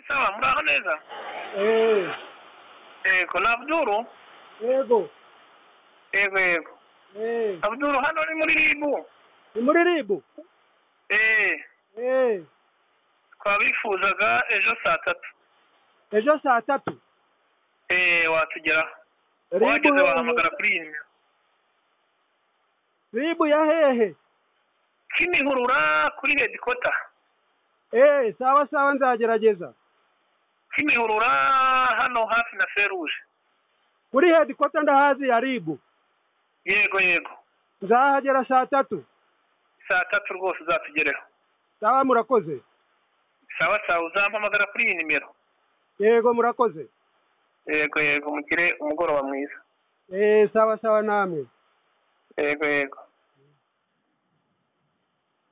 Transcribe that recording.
sawa muraho neza Eh, yego ni abduru yego yego yego eh, abduru hano ni muri ribu ni muri ribu eee eh, twabifuzaga ejo saa tatu ejo saa tatu eee watugeraho Ribu wageze hehe? wahamagara kuri iyi nimero ribu ya hehe kimihurura kuri hedikota eh, sawa sawa nzagerageza kimihurura hano hafi na feruje kuri hedikota ndahazi ya ribu yego yego nzahagera saa tatu saa tatu rwose uzatugereho sawa murakoze sawa sawa uzampamagara kuri iyi nimero yego murakoze yego yego mugire umugoroba mwiza eh, sawa sawa namwe yego yego